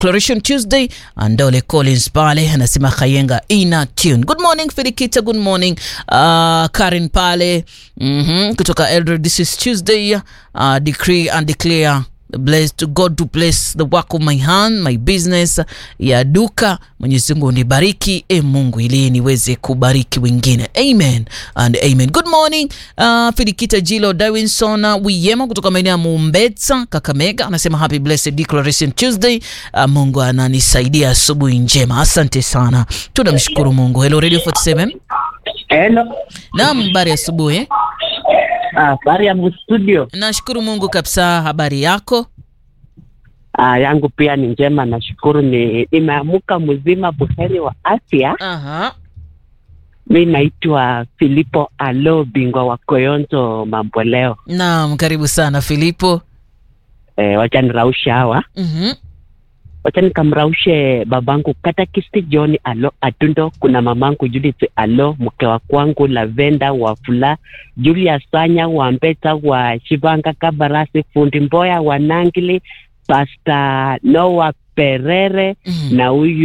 Declaration Tuesday. Andole Collins pale anasema Kayenga ina tune. Good morning Filikita, good morning uh, Karen pale mm-hmm. kutoka Eldoret. This is Tuesday uh, decree and declare blessed to God to bless the work of my hand, my business ya duka. Mwenyezi Mungu nibariki, e Mungu, ili niweze kubariki wengine. Amen and amen. Good morning uh, Filikita Jilo Dawinson Wiyema kutoka maeneo ya Mumbetsa, Kakamega anasema happy blessed declaration Tuesday. Uh, Mungu ananisaidia, asubuhi njema. Asante sana, tunamshukuru Mungu. Hello Radio 47. Hello. Naam, habari asubuhi. Habari ya studio. Nashukuru Mungu kabisa. Habari yako? Ah, yangu pia ni njema, nashukuru. Ni nimeamuka mzima buheri wa afya. Aha. Mi naitwa Filipo Alo, bingwa wa Koyonzo mambo leo. Naam, karibu sana Filipo. E, wacha niraushe hawa, Mhm. wacha nikamraushe babangu Katakisti John Alo Atundo, kuna mamangu Judith Alo, mke wa kwangu Lavenda wa Fula, Julia Sanya wa Mbeta wa Shivanga Kabarasi, fundi Mboya wa Nangili, Pasta Noah Perere Mhm. na huyu